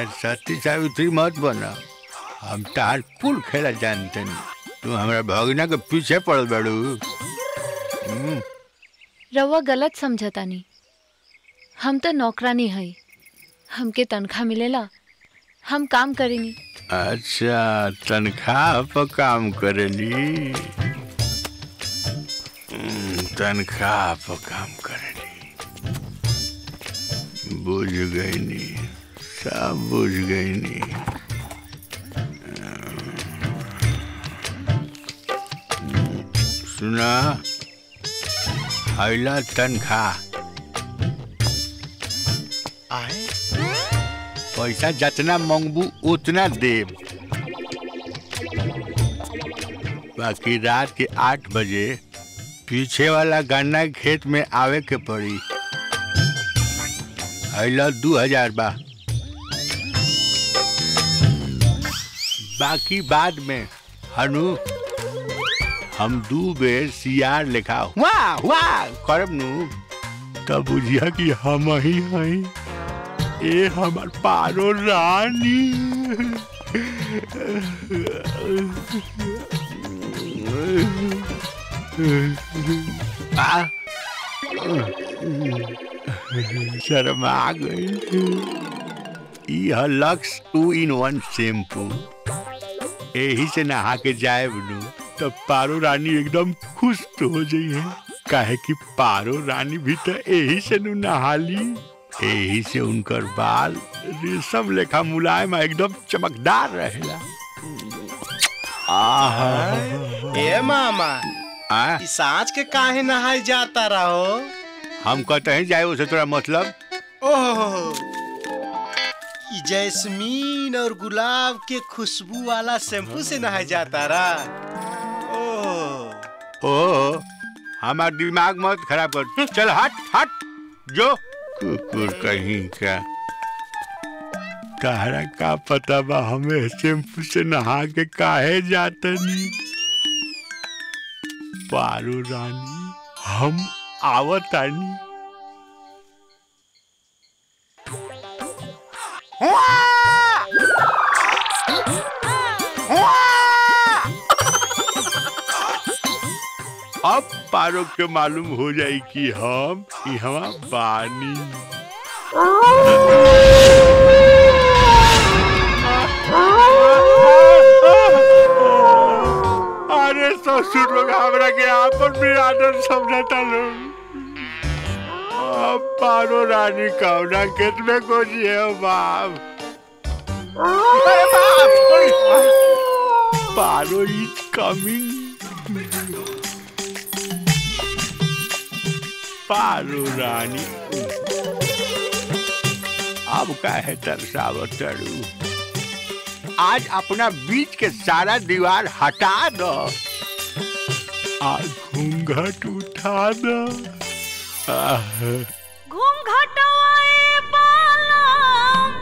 सती सावित्री मत बना हम तार कुल खेला जानते नहीं तू हमरा भगना के पीछे पड़ल बाड़ू हम्म, रउआ गलत समझतानी हम तो नौकरानी हई हमके तनख्वाह मिलेला हम काम करेनी अच्छा तनख्वाह पर काम करेली हम्म, तनख्वाह पर काम करेली बुझ गई नी सब बुझ गई नी सुना हैला तनख्वाह आए पैसा जितना मंगबू उतना देब बाकी रात के आठ बजे पीछे वाला गन्ना के खेत में आवे के पड़ी हैला दू हजार बा बाकी बाद में हनु हम दू बेर सियार लेखा वाह वाह करब नु तब बुझिया कि हम ही हई ए हमार पारो रानी आ, शर्मा गई ई ह Lux two in one shampoo एही से नहा के जाए बनू तब पारो रानी एकदम खुश तो हो जाई है काहे कि पारो रानी भी तो एही से नु नहाली एही से उनकर बाल रेशम लेखा मुलायम आ एकदम चमकदार रहेला आहा ए मामा आ, ई साँझ के काहे नहाए जाता रहो हम कहते हैं जाए उसे तोरा मतलब ओह ई जैस्मीन और गुलाब के खुशबू वाला शैम्पू से नहाए जाता रा ओह ओ हमार दिमाग मत खराब कर चल हट हट जो कुकुर कहीं का तारा का पता बा हमें शैम्पू से नहा के काहे जातनी पारो रानी हम आवतानी अब पारो के मालूम हो जाई कि हम यहाँ बानी अरे ससुर लोग हमरा के आपन बिरादर समझता लोग अब पारो रानी कौना खेत में कोची है बाप अरे बाप पारो इज कमिंग पारो रानी अब का है तरसावत तरू आज अपना बीच के सारा दीवार हटा दो आज घूंघट उठा दो आह, घूंघटवाए बालम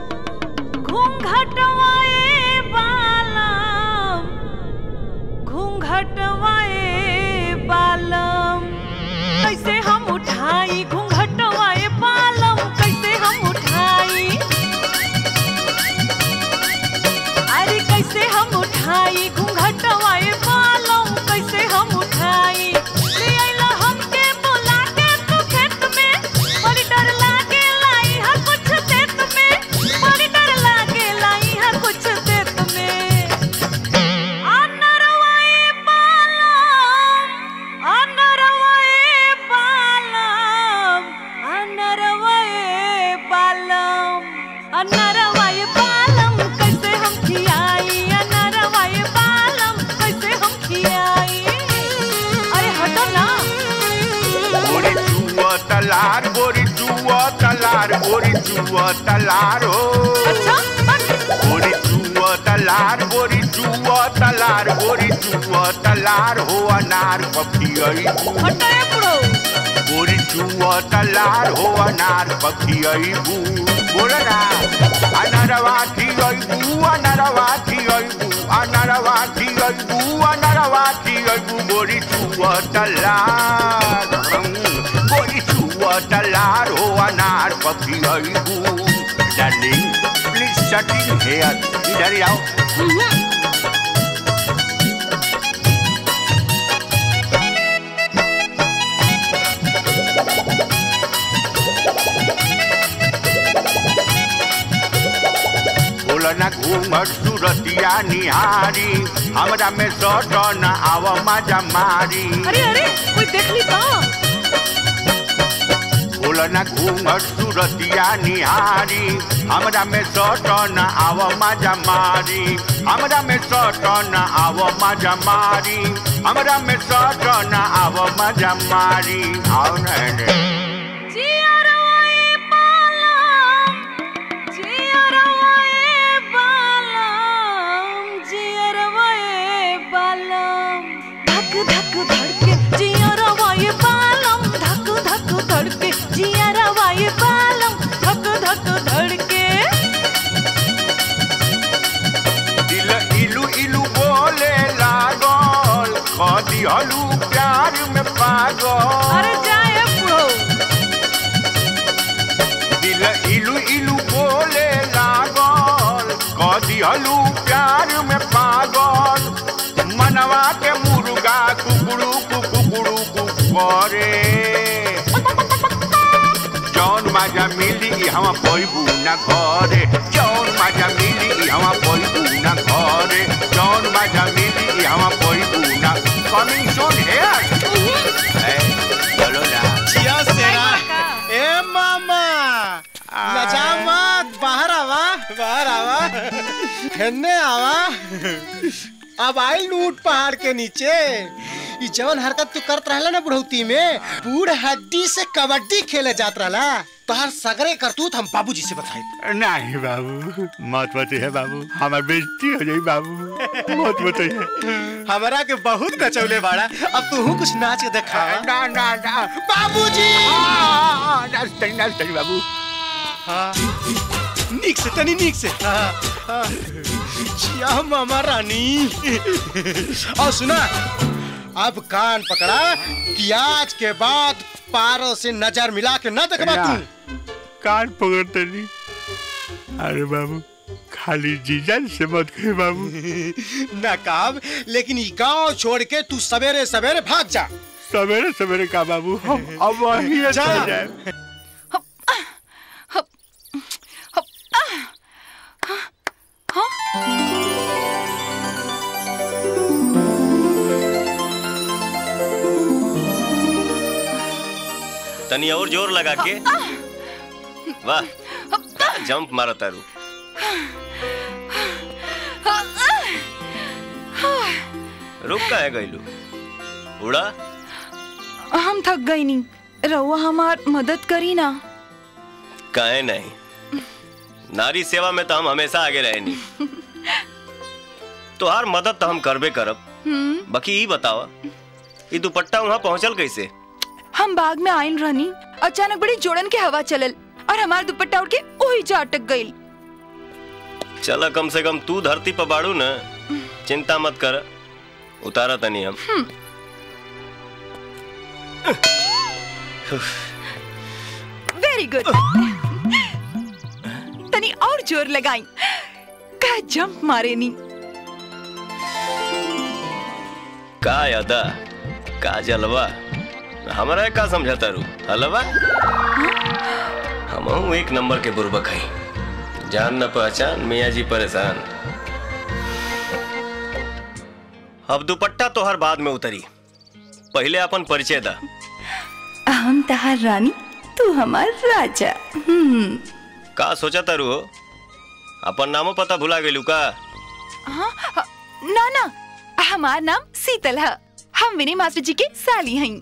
घूंघटवाए बालम घूंघटवाए बालम कैसे हम उठाई घूंघटवाए बालम कैसे हम उठाई अरे कैसे हम उठाई घूंघटवाए बालम कैसे हम उठाई ले आइला हमके बोला के तू खेत में बड़ी डर लागे लाई हा कुछ देत में बड़ी डर लागे लाई हा कुछ देत में अनरवाए बालम अनरवाए बालम अनरवाए बालम अनरवाए बालम कैसे हम खियाई अनरवाए बालम कैसे हम खियाई अरे हटो ना गोरी जुआ तलार गोरी जुआ तलार गोरी जुआ तलार हो अच्छा बस गोरी जुआ तलार गोरी जुआ तलार गोरी जुआ तलार हो अनार पपी आई हटो ये बुढ़ो गोरी जुआ तलार हो अनार पपी आई बू बोल ना अनरवा थी आई बू अनरवा थी आई बू अनरवा थी आई बू अनरवा थी आई बू गोरी जुआ तलार हम्म, गोरी जुआ तलार हो अनार पपी आई बू डार्लिंग प्लीज सटिंग हेयर इधर ही आओ बोलना घूमर सूरतिया निहारी हमरा में सट न आव मजा मारी अरे अरे कोई देख ली का बोलना घूमर सूरतिया निहारी हमरा में सट न आव मजा मारी हमरा में सट न आव मजा मारी हमरा में सट न आव मजा मारी आओ न जियरवाए बालम जियरवाए बालम जियरवाए बालम धक धक धड़के जियरवाए बालम धक धक धड़के जियरवाए बालम धक धक धड़के दिल इलू इलू बोले लागल खदी हलू प्यार में पागल अरे जाए बुढ़ो दिल इलू इलू बोले लागल कदी हलू प्यार में पागल मनवा के मुर्गा कुकड़ू कुकड़ू करे जौन माजा मिली ई हम पैबू न घरे जौन माजा मिली ई हम पैबू न घरे जौन माजा मिली ई हम पैबू न कमिंग सून हियर चलो ना जिया सेरा का? ए मामा लजा मत बाहर आवा बाहर आवा हेन्ने आवा अब आई लूट पहाड़ के नीचे ई जवन हरकत तू करत रहला ना बुढ़ौती में बूढ़ हड्डी से कबड्डी खेले जात रहला तोहर सगरे करतूत हम बाबूजी से बताई नहीं बाबू मत मत है बाबू हमार बेइज्जती हो जाई बाबू मत मत है हमरा के बहुत नचौले बाड़ा अब तू कुछ नाच के देखा ना ना ना बाबूजी नाच तनी नाच तनी बाबू हाँ नीक से तनी नीक से हाँ, हाँ। जिया मामा रानी और सुना अब कान पकड़ा कि आज के बाद पारो से नजर मिला के न देखबा तू कान पकड़ तनी अरे बाबू खाली जीजन से मत कहे बाबू नकाब लेकिन ई गांव छोड़ के तू सवेरे सवेरे भाग जा सवेरे सवेरे का बाबू हम अब वही जा। चल जाए तनी और जोर लगा के वाह जंप मारो तारू रुक का है गईलू उड़ा हम थक गई नी रहुआ हमार मदद करी ना काहे नहीं नारी सेवा में तो हम हमेशा आगे रहे नहीं तोहार मदद तो हम करबे करब बाकी ई बतावा ई दुपट्टा वहाँ पहुँचल कैसे हम बाग में आयल रहनी अचानक बड़ी जोड़न के हवा चलल और हमार दुपट्टा उड़ के वही जा अटक गई चला कम से कम तू धरती पर बाड़ू न चिंता मत कर उतारा तनी हम वेरी गुड तनी और जोर लगाई का जंप मारे नी का यादा का जलवा हमारा का समझाता रू हलवा हम एक नंबर के बुरबक हई जान न पहचान मियाँ जी परेशान अब दुपट्टा तो हर बाद में उतरी पहले अपन परिचय दा हम तहार रानी तू हमार राजा हम्म का सोचा तारू हो अपन नामो पता भुला गेलू का हाँ, हाँ, ना ना हमार नाम सीतल है हम विनय मास्टर जी के साली हई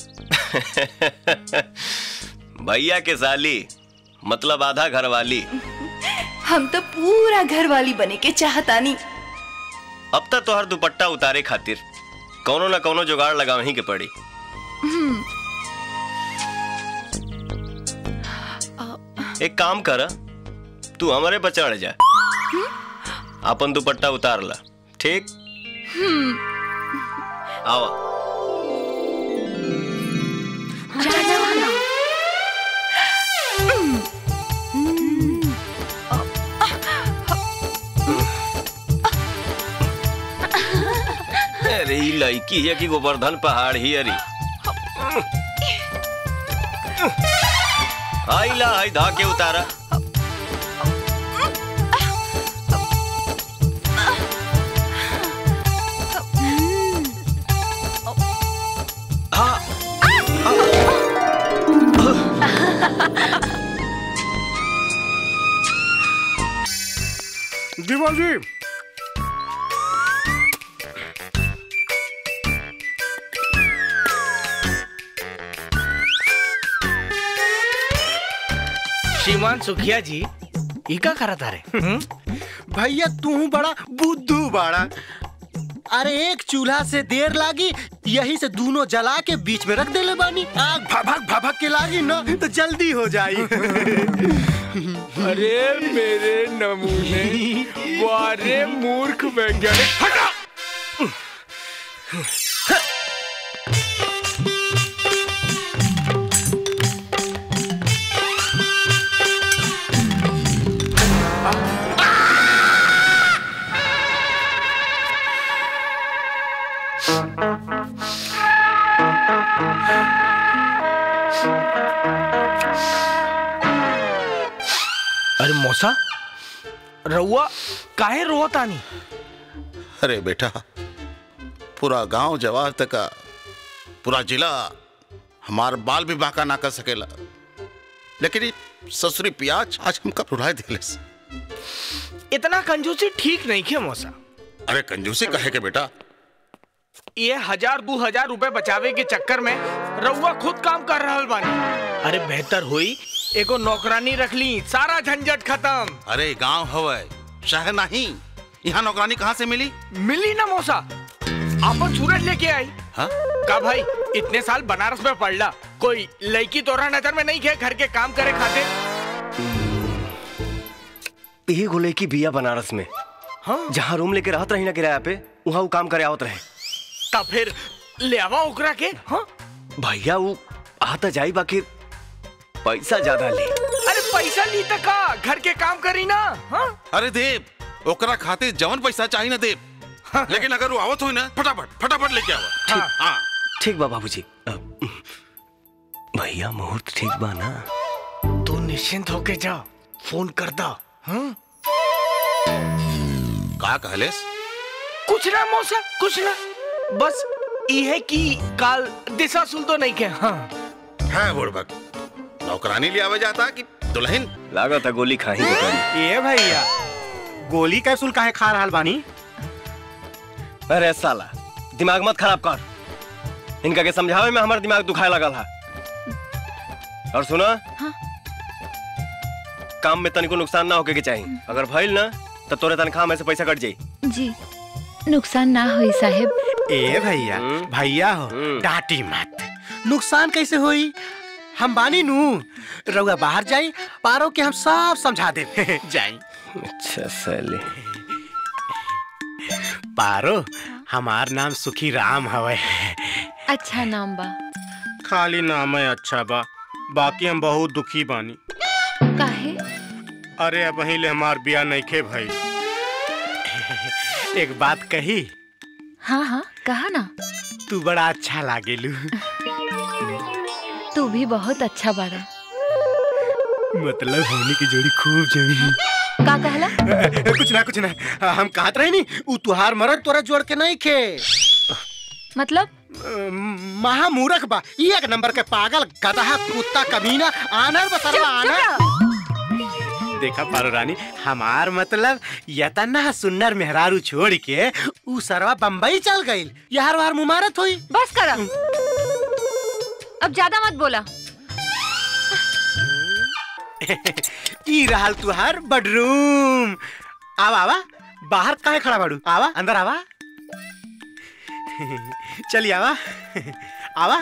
भैया के साली मतलब आधा घर वाली हम तो पूरा घर वाली बने के चाहतानी अब तक तोहर दुपट्टा उतारे खातिर कौनो न कौनो जुगाड़ लगावही के पड़ी एक काम कर तू हमारे पर चढ़ जा अपन दुपट्टा उतार ला ठीक आवा लड़की है कि गोवर्धन पहाड़ ही अरी आई ला आई धा के उतारा हाँ दीवा जी श्रीमान सुखिया जी ई का करत अरे भैया तू बड़ा बुद्धू बड़ा अरे एक चूल्हा से देर लागी यही से दोनों जला के बीच में रख देले बानी आग भभक भभक के लागी ना तो जल्दी हो जाई अरे मेरे नमूने वारे मूर्ख वैज्ञानिक हटा अरे मौसा रउआ काहे रोतानी अरे बेटा पूरा गांव जवार तक का पूरा जिला हमार बाल भी बांका ना कर सकेला लेकिन ये ससुरी प्याज आज हमका रुलाए दिले इतना कंजूसी ठीक नहीं किया मौसा अरे कंजूसी कहे के बेटा ये हजार दो हजार रुपए बचावे के चक्कर में रउआ खुद काम कर रहल बानी अरे बेहतर हुई एगो नौकरानी रख ली सारा झंझट खत्म अरे गांव हवे शहर नहीं यहाँ नौकरानी कहाँ से मिली मिली ना मौसा आपन सूरज लेके आई हाँ का भाई इतने साल बनारस में पढ़ला कोई लड़की तोरा नजर में नहीं खे घर के काम करे खाते यही गोले की बिया बनारस में हाँ जहाँ रूम लेके रहत रही ना किराया पे वहाँ वो काम करे आवत रहे तब फिर ले आवा ओकरा के हाँ भैया वो आता जाई बाकी पैसा ज्यादा ले अरे पैसा ली तक का घर के काम करी ना हाँ अरे देव ओकरा खाते जवन पैसा चाहिए ना देव लेकिन अगर वो आवत हो ना फटाफट फटाफट लेके आवा हाँ। हाँ ठीक बा बाबूजी अ, भैया मुहूर्त ठीक बा ना तू निश्चिंत होके जा फोन कर दा हाँ का कहलेस कुछ ना मौसा कुछ ना बस ये कि काल दिशा सुन तो नहीं के हाँ है बुड़बक नौकरानी ले आवे जाता कि दुल्हन लागत है गोली खाही दुकानी ये भैया गोली कैप्सूल काहे खा रहल बानी अरे साला दिमाग मत खराब कर इनका के समझावे में हमारा दिमाग दुखाए लगल है और सुना हाँ। काम में तनिको नुकसान ना होके के चाहिए अगर भइल ना तो तोरे तनख्वाह में से पैसा कट जाई जी नुकसान ना होई साहेब ए भैया हम्म। भैया हो हम्म। डांटी मत नुकसान कैसे होई हम बानी नू रउआ बाहर जाई पारो के हम सब समझा दे जाई अच्छा साले पारो हमार नाम सुखी राम हवे अच्छा नाम बा खाली नाम है अच्छा बा बाकी हम बहुत दुखी बानी काहे अरे अब ले हमार बिया नइखे भाई एक बात कही हाँ हाँ कहा ना तू बड़ा अच्छा लागेलू तू भी बहुत अच्छा बाड़ा मतलब होने की जोड़ी खूब जमी का कहला कुछ ना कुछ ना हम कहत रहे नी उ तुहार मरद तोरा जोड़ के नहीं खे मतलब महामूरख बा ई एक नंबर के पागल गधा कुत्ता कमीना आनर बसरवा आनर देखा पारो रानी हमार मतलब यतना सुन्नर मेहरारू छोड़ के उ सरवा बम्बई चल गईल यार वार मुमारत हुई बस करा अब ज्यादा मत बोला ई रहल तुहार बेडरूम आवा आवा बाहर काहे खड़ा बाड़ू आवा अंदर आवा चलिए आवा आवा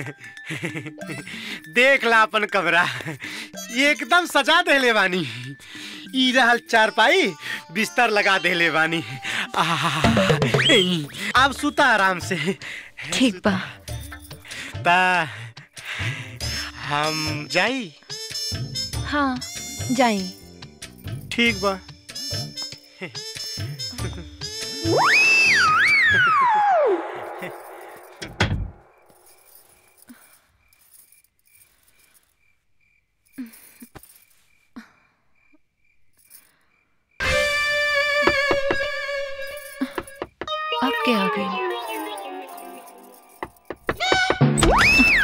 देख ला अपन कमरा एकदम सजा देले बानी ई रहल चारपाई बिस्तर लगा देले बानी आहा, अब सुता आराम से ठीक बा ता हम जाई हाँ जाई ठीक बा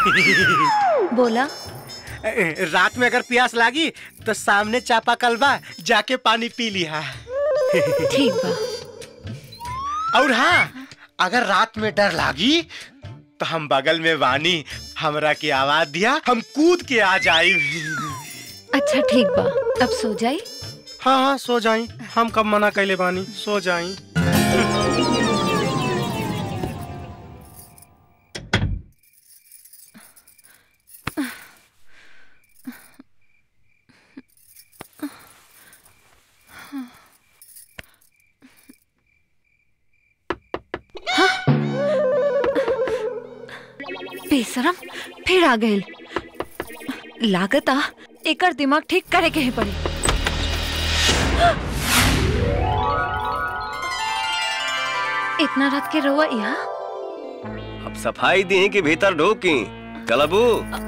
बोला रात में अगर प्यास लागी तो सामने चापा कलबा जाके पानी पी लिया ठीक बा और हाँ अगर रात में डर लागी तो हम बगल में वानी हमरा की आवाज दिया हम कूद के आ जाई अच्छा ठीक बा अब सो जाई हाँ हाँ सो जाई हम कब मना कैले बानी सो जाई बेशरम फिर आ गए लागता एकर दिमाग ठीक करे के ही पड़ी इतना रात के रहुआ यहाँ अब सफाई दी कि भीतर ढोकी कलबू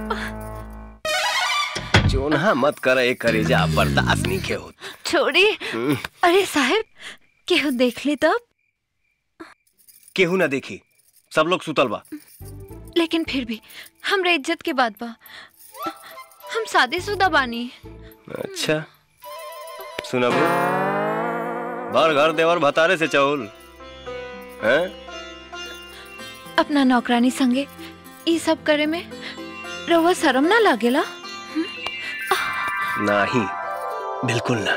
चोना मत कर एक करेजा बर्दाश्त नहीं के होत छोड़ी हम्म, अरे साहब केहू देख ली तब केहू ना देखी सब लोग सुतल बा लेकिन फिर भी हमरे इज्जत के बात बा हम शादीशुदा बानी अच्छा सुनबू भर घर देवर भतारे से चौल हैं अपना नौकरानी संगे ई सब करे में रहुआ शर्म ना लागेला नहीं बिल्कुल ना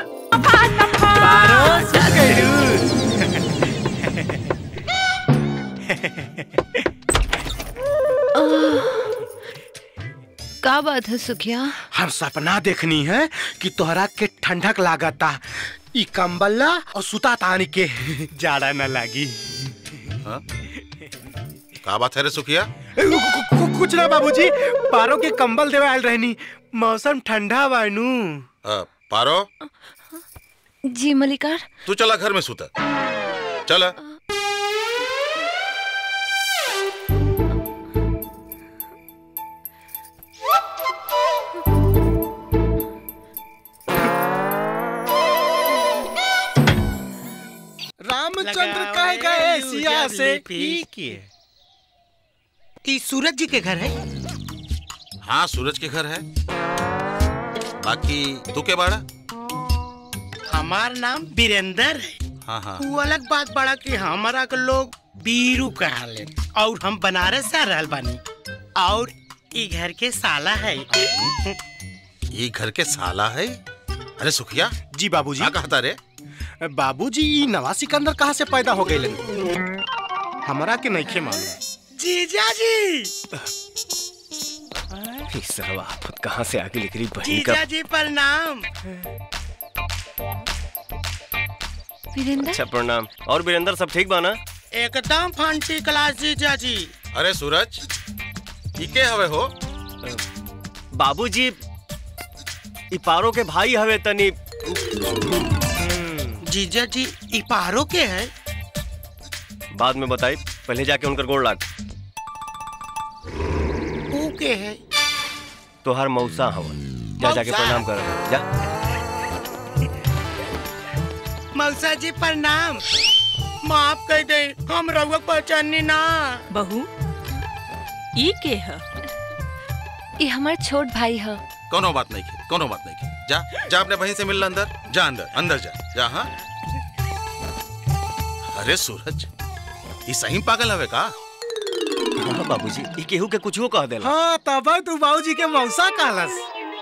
का बात है सुखिया हम सपना देखनी है कि तोहरा के ठंडक लागता ई कंबल्ला और सुता तानी के जाड़ा न लागी का बात है रे सुखिया कु- कु- कु- कुछ ना बाबूजी पारो के कंबल देवे आयल रहनी मौसम ठंडा बानू अ, पारो जी मलिकार तू चला घर में सुता चला रामचंद्र कह गए सिया से ई सूरज जी के घर है हाँ सूरज के घर है बाकी तू के बाड़ा हमार नाम वीरेंद्र है हाँ हाँ वो अलग बात बड़ा कि हमारा के लोग बीरू कहाले और हम बनारस से रहल बानी और ई घर के साला है ये घर के साला है अरे सुखिया जी बाबूजी क्या कहता रे बाबूजी ई नवा सिकंदर कहाँ से पैदा हो गए हमरा के नइखे मालूम जीजा जी इस सब आफत कहाँ से आगे निकली बहन का जीजा जी प्रणाम वीरेंद्र अच्छा प्रणाम और वीरेंद्र सब ठीक बा ना एकदम फंसी क्लास जीजा जी अरे सूरज ई के हवे हो बाबूजी ई पारो के भाई हवे तनी जीजा जी ई पारो के है बाद में बताई पहले जाके उनकर गोड़ लाग ऊ के है तोहार मौसा हवन जा जाके मौसा? प्रणाम कर जा मौसा जी प्रणाम माफ कर दे हम रउआ पहचानी ना बहू ई के है ये हमार छोट भाई है कोनो बात नहीं की कोनो बात नहीं की जा जा अपने बहन से मिल ला अंदर जा अंदर अंदर जा जा हाँ अरे सूरज ये सही पागल हवे का हाँ बाबूजी ई केहू के कुछ कह देला हाँ तब तू बाबूजी के मौसा कहलस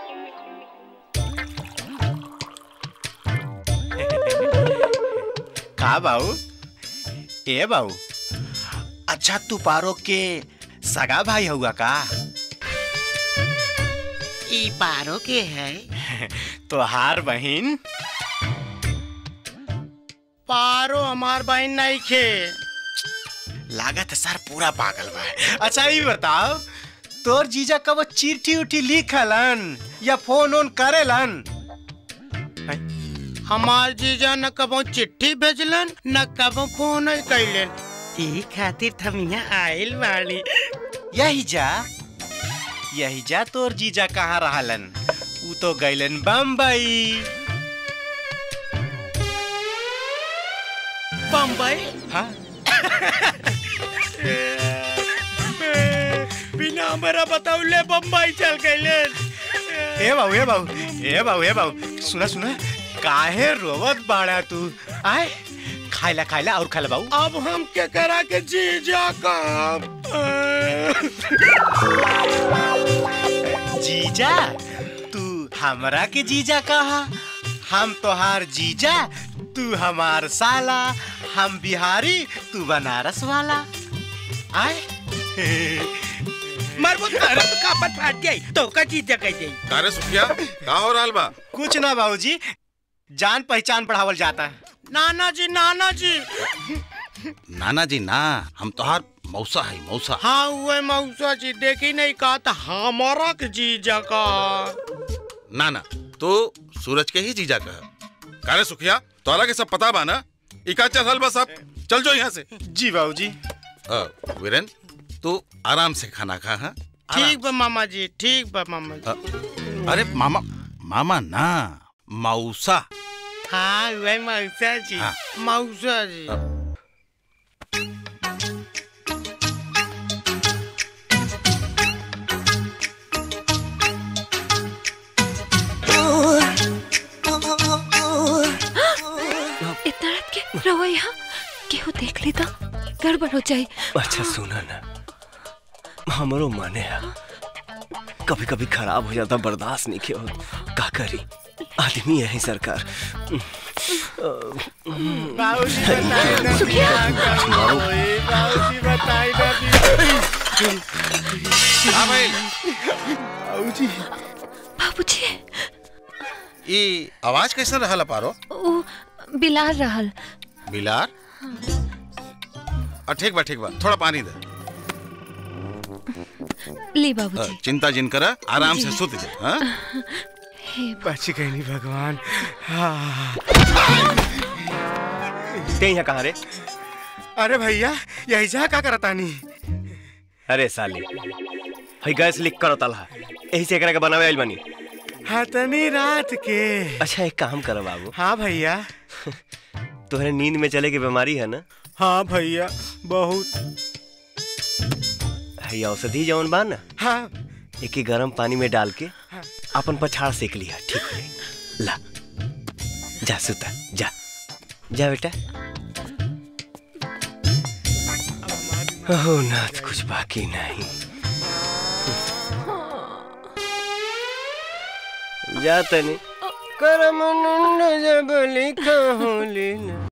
का बाबू ए बाबू अच्छा तू पारो के सगा भाई हुआ का ई पारो के है तोहार बहन पारो हमार बहन नहीं खे लागत सर पूरा पागल बा अच्छा ये बताओ तोर जीजा कब चिट्ठी उठी लिखलन या फोन ओन करेलन हमार जीजा न कबो चिट्ठी भेजलन न कबो फोन कैलन ई खातिर हम यहाँ आइल बाड़ी यही जा यही जा तोर जीजा कहाँ रहलन ऊ तो गैलन बम्बई बम्बई हाँ बिना हमरा बताऊ ले बम्बई चल गए ए बाबू ए बाबू ए बाबू ए बाबू सुना सुना काहे रोवत बाड़ा तू आए खाइला खाइला और खाइला बाबू अब हम के करा के जीजा का जीजा तू हमरा के जीजा कहा हम तोहार जीजा तू हमार साला हम बिहारी तू बनारस वाला आए मरबो तारा तो कापत फाट गई तो का जीजा कह जाई कारे सुखिया का हो रहल बा कुछ ना बाबूजी जान पहचान बढ़ावल जाता है नाना जी नाना जी नाना जी ना हम तोहार मौसा है मौसा हाँ हुए मौसा जी देखी नहीं कहा था हमारा के जीजा का ना ना तो सूरज के ही जीजा कह कारे सुखिया तोरा के सब पता बा ना इका चल रहल बा सब चल जो यहाँ से जी बाबूजी अ, वीरेन तू आराम से खाना खा हाँ ठीक बा मामा जी ठीक बा मामा जी अ, अरे मामा मामा ना मौसा हाँ हुए मौसा जी हाँ। मौसा जी इतना रात के रहो यहाँ केहू देख ली तो गड़बड़ हो जाए अच्छा सुना ना हमरो माने है कभी कभी खराब हो जाता बर्दाश्त नहीं किया का करी आदमी है सरकार बाबूजी बताई ना बाबूजी बताई ना हाँ भाई बाबूजी बाबूजी ये आवाज कैसे रहल पारो ओ बिलार रहल बिलार अ, ठीक बा ठीक बा थोड़ा पानी दे ली अ, बाबूजी चिंता जिन कर आराम से जी। सुत जा हाँ? हे बच गई नहीं भगवान हाँ। ते यहाँ कहाँ रे अरे भैया यही जा का करता नहीं अरे साली हई गैस लीक करो तलहा यही से एकरा के बनावे आइल बनी हतनी रात के अच्छा एक काम करो बाबू हाँ भैया तुम्हारे नींद में चले की बीमारी है ना हाँ भैया बहुत हई औषधि जौन बा ना हाँ एक ही गर्म पानी में डाल के अपन पछाड़ सेक लिया ठीक हो जाएगी। ला जा सुता जा जा बेटा ओह नाथ कुछ बाकी नहीं जा तनी करम जब लिखा होली ना